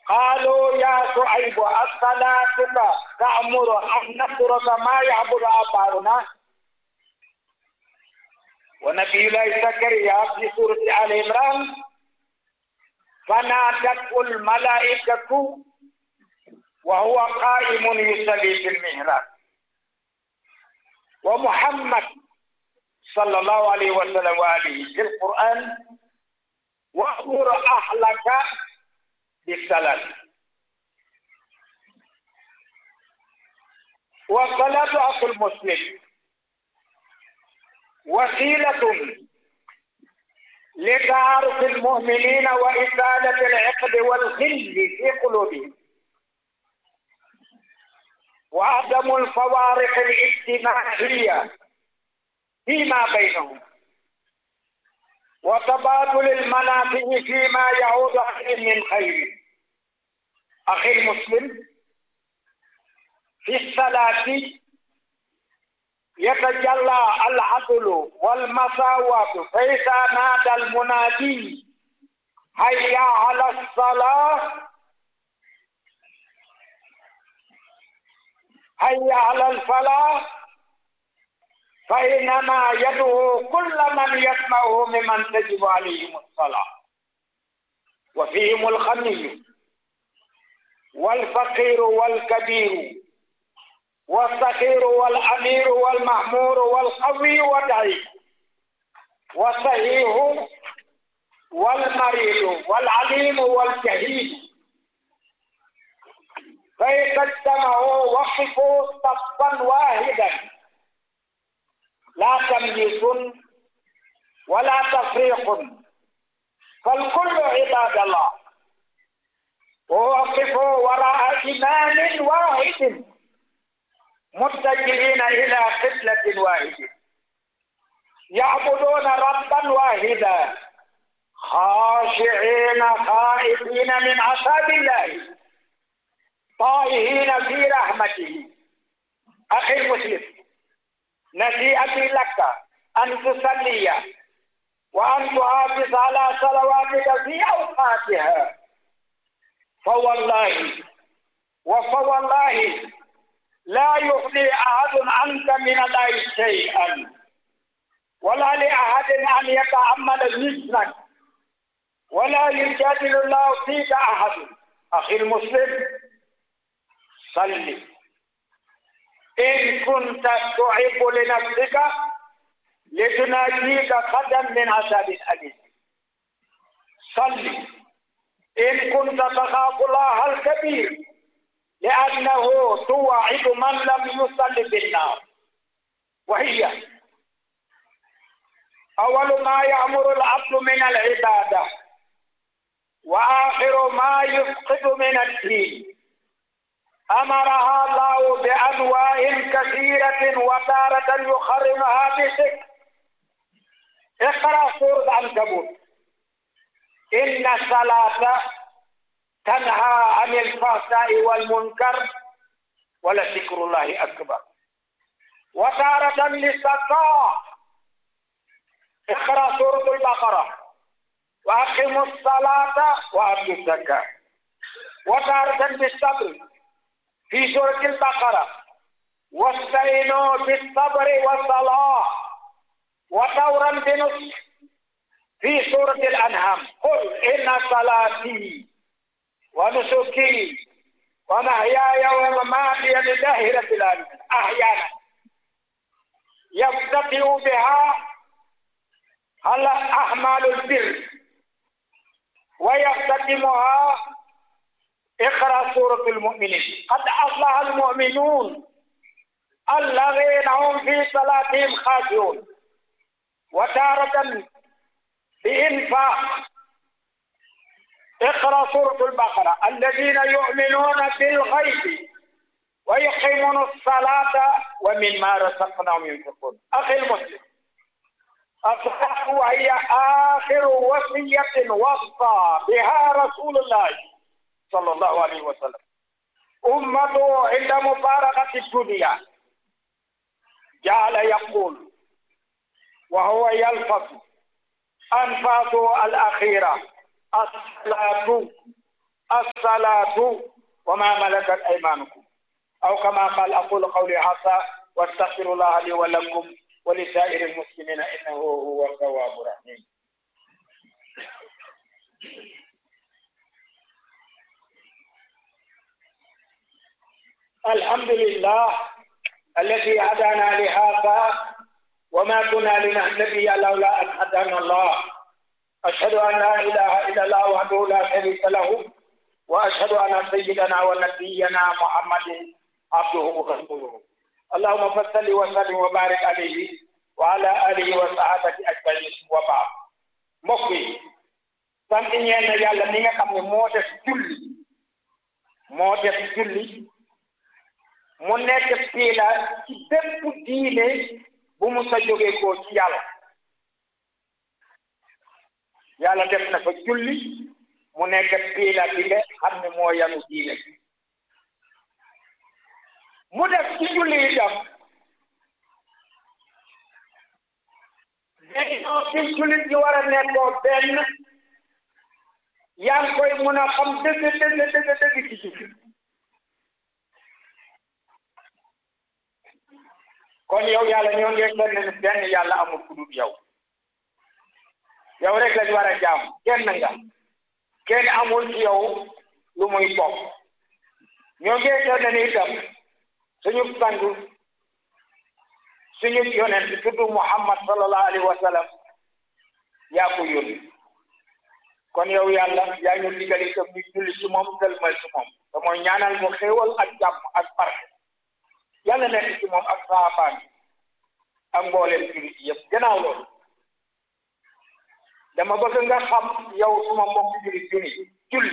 قالوا يا شعيب الصلاتك تأمر أن نترك ما يعبد آباؤنا ونبي الله زكريا في سورة آل عمران فنادته الملائكة وهو قائم يصلي في المهراب ومحمد صلى الله عليه وسلم وآله في القرآن وأمر أهلك بالصلاة والصلاة أخو المسلم وسيلة لتعارف المؤمنين وإزالة العقد والغل في قلوبهم وعدم الفوارق الاجتماعية فيما بينهم وتبادل المنافع فيما يعود عليهم من خير أخي المسلم في الصلاة يتجلى العدل والمساواة فإذا نادى المنادي هيا على الصلاة هيا على الفلاح فإنما يدعو كل من يسمعه ممن تجب عليهم الصلاة وفيهم الغني والفقير والكبير والصغير والأمير والمأمور والقوي والضعيف والصحيح والمريض والعليم والجهيل فإذا اجتمعوا وقفوا صفا واحدا لا تمييز ولا تفريق فالكل عباد الله ووقفوا وراء إمام واحد متجهين إلى قبلة واحدة يعبدون ربا واحدا خاشعين خائفين من عذاب الله طائهين في رحمته أخي المسلم نصيحتي لك أن تصلي وأن تحافظ على صلواتك في أوقاتها فوالله وفوالله لا يغني أحد عنك من الله شيئا ولا لأحد أن يتعمل مثلك ولا يجادل الله فيك أحد أخي المسلم صلي إن كنت تعب لنفسك لتناجيك قدم من عذاب أليم صلي إن كنت تخاف الله الكبير لأنه توعد من لم يصل بالنار وهي أول ما يأمر العبد من العبادة وآخر ما يفقد من الدين أمرها الله بأنواع كثيرة وتارة يحرمها بشكل اقرأ سورة العنكبوت إن الصلاة تنهى عن الفحشاء والمنكر ولذكر الله أكبر وتارة للسقاء اقرأ سورة البقرة وأقيموا الصلاة وآتوا الزكاة وتارة بالصبر في سورة البقرة واستعينوا بالصبر والصلاة وطورا بنصح في سورة الأنعام قل إن صلاتي ونسكي ومحياي ومماتي لله رب العالمين أحيانا يفتتح بها على أعمال البر ويختتمها اقرأ سورة المؤمنين قد أصلح المؤمنون الذين هم في صلاتهم خاشعون وتارة بإنفاق اقرأ سورة البقرة الذين يؤمنون بالغيب ويقيمون الصلاة ومما رزقناهم ينفقون أخي المسلم الصلاة وهي آخر وصية وصى بها رسول الله صلى الله عليه وسلم أمته عند مفارقة الدنيا جعل يقول وهو يلفظ أنفاسه الأخيرة الصلاة الصلاة وما ملكت أيمانكم أو كما قال أقول قولي هذا واستغفر الله لي ولكم ولسائر المسلمين إنه هو التواب الرحيم الحمد لله الذي هدانا لهذا وما كنا لنهتدي لولا أن هدانا الله أشهد أن لا إله إلا الله وحده لا شريك له وأشهد أن سيدنا ونبينا محمد عبده ورسوله اللهم صل وسلم وبارك عليه وعلى آله وصحبه أجمعين وبعد mbokk yi sant ñeen na yàlla mi nga xam ne moo def julli moo def julli mu nekk fii la ci bépp diine bu mu sa jógee koo ci yàlla yàlla def na fa julli mu nekk fii la bi nga xam ne moo yanu diine mu def ci julli itam dañoo fi jullit ñi war a nekkoo benn yaa ngi koy mun a xam dëgg dëgg dëgg dëgg ci julli kon yow yàlla ñoo ngi kenn ne benn yàlla amul ku dul yow yow rek lañ war a jaam kenn nga kenn amul ci yow lu muy bokk ñoo ngi kenn ne itam suñu sang suñu yonent tudd Muhammad sallallahu alayhi wa sallam yaa ko yónni kon yow yàlla yaa ñu digal itam ñu julli ci moom sëlmal ci moom te mooy ñaanal mu xéewal ak jàmm ak barke yàlla nekk ci moom ak saabaan ak mbooleem jullit yëpp gannaaw loolu dama bëgg nga xam yow suma mbokk jullit juni julli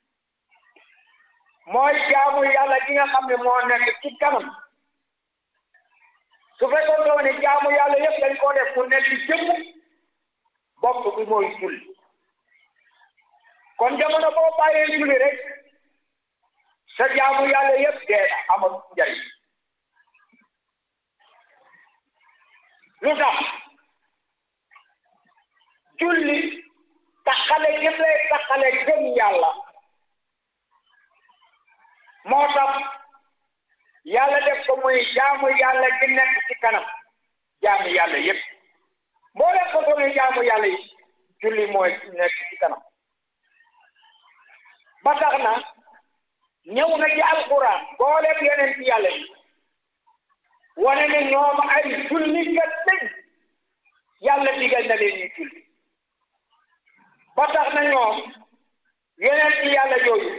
mooy jaamu yàlla gi nga xam ne moo nekk ci kanam su fekkoon doo ne jaamu yàlla yëpp dañ koo def mu nekk jëmm bopp bi mooy julli kon jamono boo bàyyee julli rek sa jaamu yàlla yëpp dee na amul njariñ lu tax julli taxale gëm lay taxale gëm yàlla moo tax yàlla def ko muy jaamu yàlla gi nekk ci kanam jaamu yàlla yépp moo leen ko doon jaamu yàlla yi julli mooy nekk ci kanam ba tax na ñëw na ci alquran boo leen yeneen ci yàlla yi wane ne ñoom ay jullikat lañ yàlla digal na leen ñu julli ba tax na ñoom yeneen ci yàlla yooyu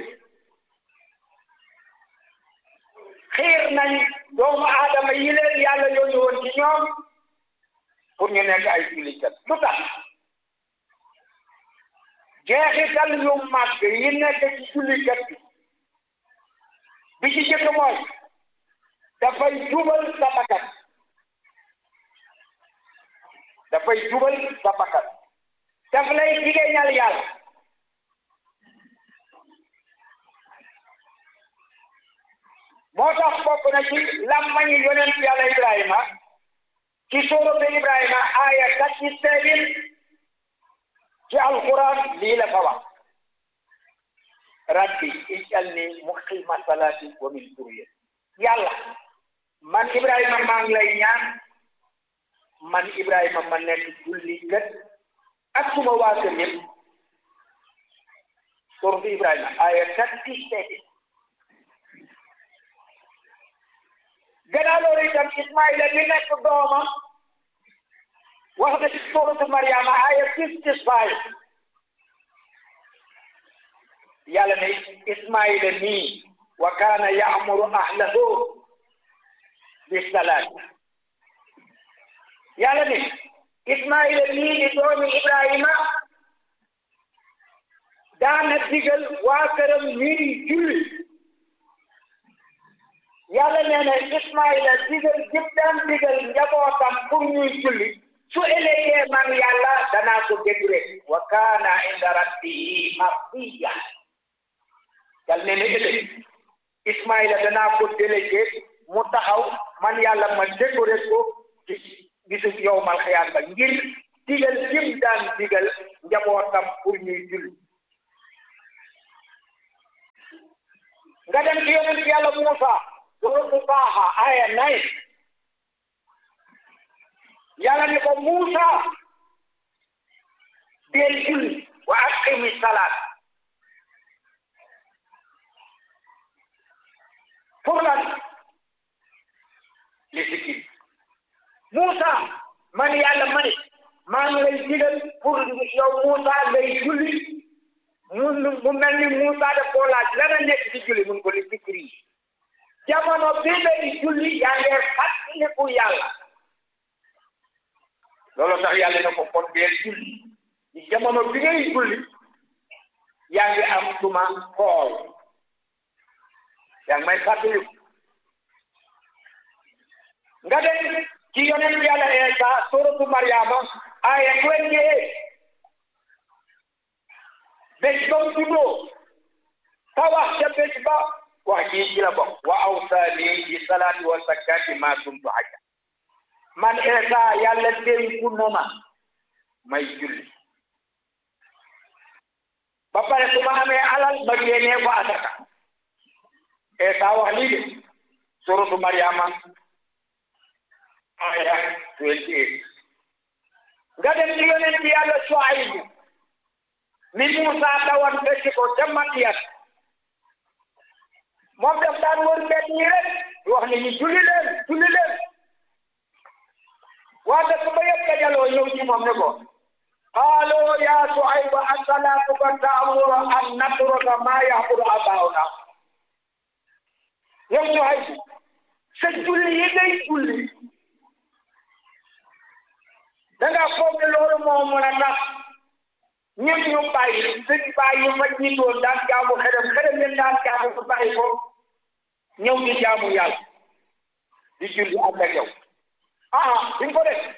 xiir nañ doomu aadama yi leen yàlla yooyu woon ci ñoom pour ñu nekk ay jullikat lu tax jeexital yu màgg yi nekk ci jullikat bi bi ci jëkk mooy dafay jubal sa bakkan dafay jubal sa bakkan daf lay jigéeñal yàlla moo tax bokk na ci lammañi yonent yàlla Ibrahima ci suuratu Ibrahima aaya thirty seven ci alquran lii la fa wax rabbi ij'alni muqima salati wa min durriyati yàlla man Ibrahima maa ngi lay ñaan man Ibrahima ma nekk julli kat ak suma waa kër yëpp suuratu Ibrahima aaya thirty seven gannaaw loolu itam Ismaïla mi nekk doomam wax na ci suuratu Mariama aaya fifty five yàlla ne Ismaïla nii wa kaana ya'muru ahlahu bis salaat yàlla ne Ismaïla nii di doomi Ibrahima daana digal waa këram ñuy julli yàlla nee na Ismaïla digal jëm daan digal njabootam pour ñuy julli su ëllëgee man yàlla danaa ko dégré wa kaana inda rabbihi mardiya yàlla nee na ëllëg Ismaïla danaa ko délégué mu taxaw man yàlla ma décoré ko ci bisu yowmal xiyaam ba ngir digal jëm daan digal njabootam pour ñuy julli nga dem ci yonent yàlla Muusa suratu Taaha aya nay yàlla ni ko Muusa deel julli wa aqimi salaat pour lan li sikki Muusa man yàlla ma ni maa ngi lay digal pour yow Muusa ngay julli mu mu mel ni Muusa daf koo laaj lan a nekk ci julli mun ko li sikri jamono bi ngay julli yaa ngi fàttaliku yàlla loolu tax yàlla na ko kon deel julli ci jamono bi ngay julli yaa ngi am tuma xool yaa ngi may fàttaliku nga dem ci yonent yàlla Eesa suratu Maryama aya twenty eight bés ba mu juddoo ta wax ca bés ba wax ji ci la bokk wa awsaani bi salaati wa zakkaati maa dumtu hayya man Eesa yàlla dénku na ma may julli ba pare su ma amee alal ma génnee ko asaka Eesa wax lii de suratu Maryama aya twenty eight nga dem ci yonent yàlla Suaybu mi Muusa tawan fekki ko ca Madiyat moom daf daan wër mbedd ñi rek di wax ni ñu julli leen julli leen waa dëkk ba yëpp dajaloo ñëw ci moom ne ko qaaloo yaa Suaybu asalaatuka ta'muru an natruka maa ya'budu aabaa'unaa yow Suaybu sa julli yi ngay julli da nga foog ne loolu moo mën a tax ñun ñu bàyyi suñ bàyyi ma jiitoon daan jaamu xerem xerem leen daan jaamu su bàyyi ko ñëw di jaamu yàlla di julli ànd ak yow ah duñ ko def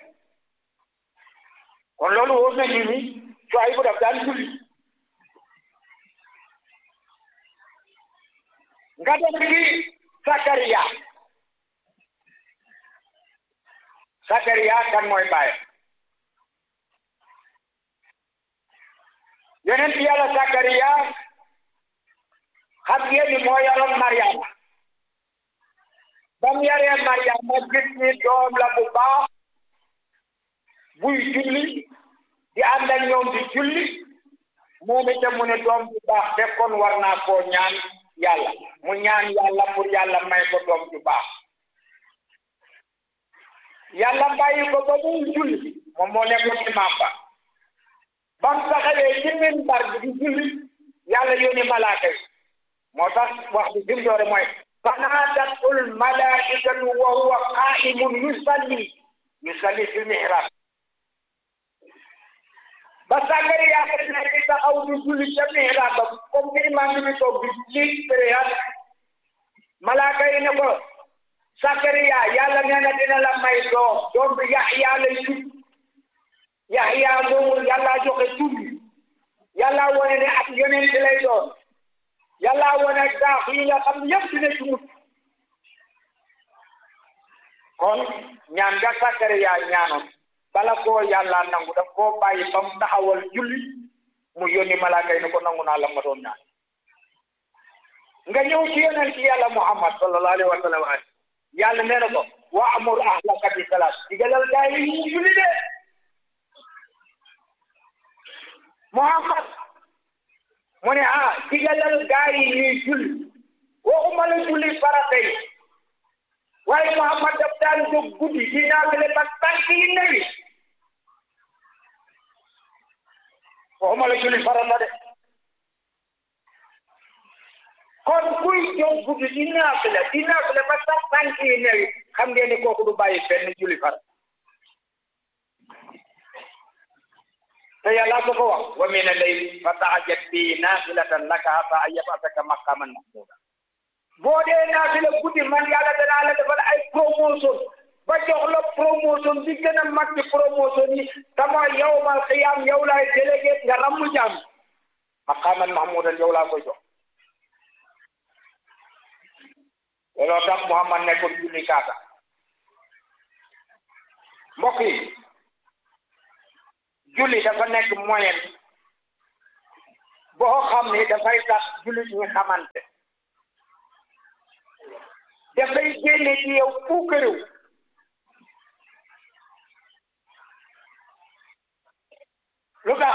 kon loolu wóor na ñu ni cuwaay bu daf daan julli nga dem ci Sakariya Sakariya kan mooy bàyyi yonent yàlla Sakariya xam ngeen ni moo yoroon Mariama ba mu yaree Mariama gis ni doom la bu baax buy julli di ànd ak ñoom di julli moom itam mu ne doom bu baax te kon war naa koo ñaan yàlla mu ñaan yàlla pour yàlla may ko doom bu baax yàlla bàyyi ko ba muy julli moom moo nekkoon imaam ba ba mu taxawee ci minbar bi di julli yàlla yónni malaaka yi moo tax wax bi fi mu doore mooy fanaadathu lmalaikatu wa huwa qaimun yusalli yusalli fi mihrab ba Sakariya yaa ne di taxaw di julli ca mihrab ba comme ni imaam bi toog di ci prière malaaka yi ne ko Sakariya yàlla nee na dina la may doom doom bi Yaxya lay tudd Yaxya moomu yàlla joxe tur bi yàlla wane ne ak yonent lay doon yàlla wane daax yi nga xam yëpp dina ci mucc kon ñaan nga Sakariya ñaanoon bala koo yàlla nangu daf koo bàyyi ba mu taxawal julli mu yónni malaaka yi ne ko nangu naa la ma doon ñaan nga ñëw ci yonent yàlla Muhammad sallallahu alayhi wa sallam yàlla nee na ko wa amur ahlaka bi salaat digalal gaa yi ñu julli de Muhammad mu ne ah digalal gaa yi ñuy julli waxuma la julli farata yi waaye Muhammad daf daan jóg guddi di naafile ba tànk yi newi waxuma la julli farata de kon kuy jóg guddi di naafile di naafile ba sax tànk yi newi xam ngeen ni kooku du bàyyi benn julli farata te yàlla ko ko wax wa min al-layli fa tahajjat bihi naafilatan laka asaa an yab'athaka maqaaman mahmuuda boo dee naafila guddi man yàlla danaa la defal ay promotion ba jox la promotion bi gën a mag ci promotion yi tama yawmal qiyaam yow laay délégué nga rammu jàmm maqaaman mahmuudan yow laa koy jox looloo tax Muhammad nekkoon julli kaata mbokk yi julli dafa nekk moyen boo xam ni dafay tax jullit ñi xamante dafay génne ci yow puukarew lu tax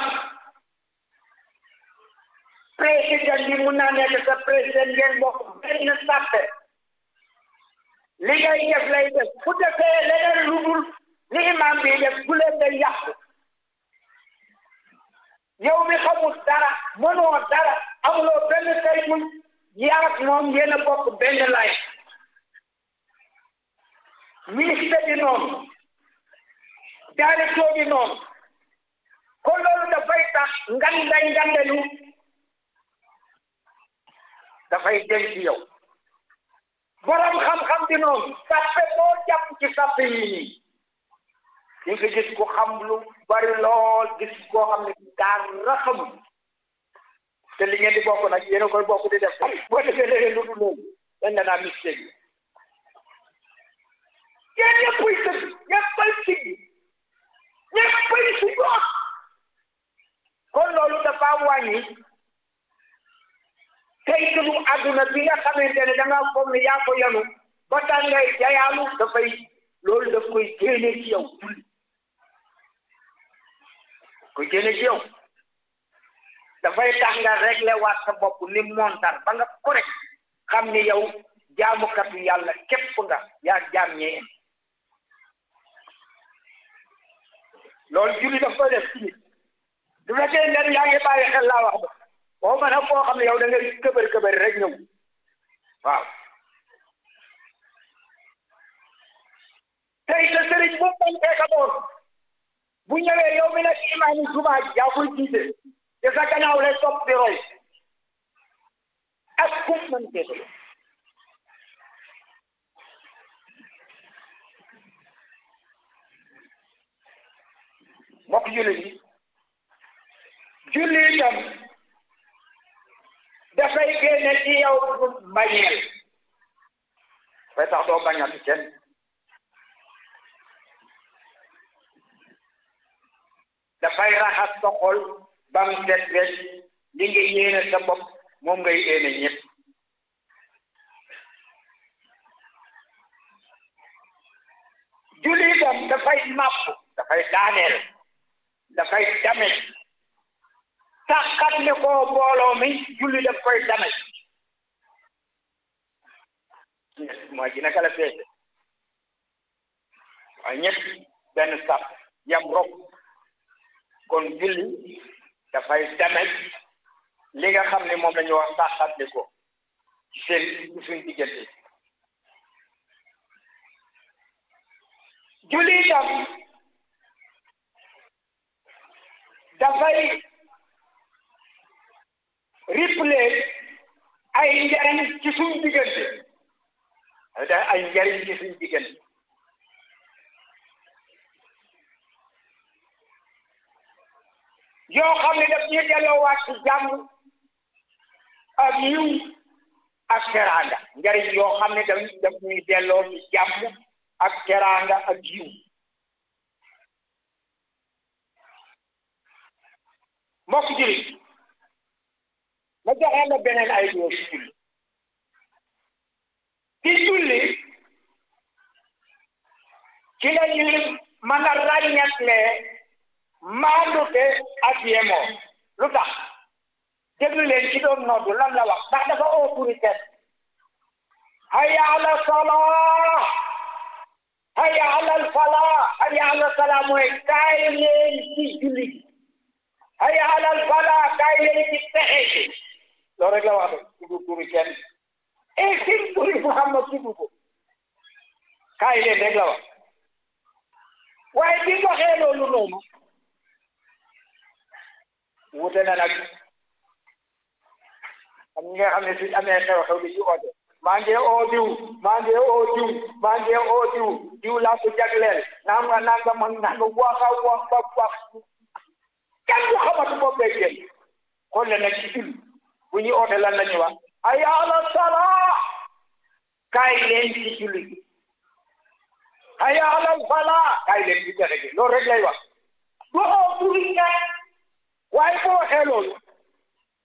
président bi mun naa nekk sa président ngeen bokk benn sàppe li ngay def lay def bu defee leneen lu dul li imam bi def bu leen day yàqu yow mi xamul dara mënoo dara amuloo benn saytul yaag moom yéen a bokk benn lay ministre bi noonu directeur bi noonu kon loolu dafay tax nganda ngandelu dafay dem ci yow borom xam-xam bi noonu sàppe boo jàpp ci sàppe yi nii di nga gis ku xam lu bari lool gis koo xam ne dara xamul te li ngeen di bokk nag yéen a koy bokk di def boo defee léegi lu dul loolu dañ la naa mistake yi yéen ñëppay sëgg ñëppay siggi ñëppay siggoon kon loolu dafa wàññi tey tulu àdduna bi nga xamante ne da nga foog ne yaa ko yanu ba tax ngay jayaalu dafay loolu daf koy génne ci yow julli koy génne ci yow dafay tax nga réglé waat sa bopp ni montar ba nga correct xam ni yow jaamukatu yàlla képp nga yaa jaam ñee loolu julli daf koy def ci nit du fekkee ne yaa ngi bàyyi xel laa wax ba boo mën a koo xam ne yow da ngay këbër këbër rek ñëw waaw tey sa sëriñ bu mu bañ ka doon bu ñëwee yow mi nekk imaam jumaa ji yaa koy jiite te sa gannaaw lay topp di roy ak kum mën teeto mbokk julli bi julli itam dafay génne ci yow mbañeel fay tax doo bañati kenn dafay raxas sa xol ba mu set wecc li nga yéene sa bopp moom ngay yéene ñëpp julli itam dafay màpp dafay daaneel dafay damet taxat ne koo mbooloo mi julli daf koy damet mooy gi naka la feete waaye ñëpp benn sàpp yam rok kon julli dafay damet li nga xam ne moom la ñu wax taxat ne ko ci seen suñ diggante julli itam dafay riple ay njariñ ci suñ diggante da ay njariñ ci suñ diggante yoo xam ne daf ñuy delloowaat ci jàmm ak yiw ak teraanga njariñ yoo xam ne daf daf ñuy delloo ci jàmm ak teraanga ak yiw mbokk jëriñ ma joxe la beneen ay doo ci julli ci julli ci la ñuy mën a ràññatlee maandute ak yemoo lu tax déglu leen ci doon noddu lan la wax ndax dafa autorité hayya ala salaa hayya ala falaa hayya ala salaa mooy kaay leen ci julli gi hayya ala falaa kaay leen ci texe gi loolu rek la wax de tudd turi kenn et sin turi Muhammad tudd ko kaay leen rek la wax waaye bi waxee loolu noonu wute na nag am ñi nga xam ne suñ amee xew-xew bi ci oote maa ngi oo diw maa ngi oo diw maa ngi oo diw diw laa ko jagleel naam nga nanga man nanga wax a wax ba wax kenn du xamatu bopp bee génn xool le nag ci julli bu ñuy oote lan la ñuy wax hayya ala salaa kaay leen ci julli gi hayya ala falaa kaay leen ci texe gi loolu rek lay wax du oo turi kenn waaye boo waxee loolu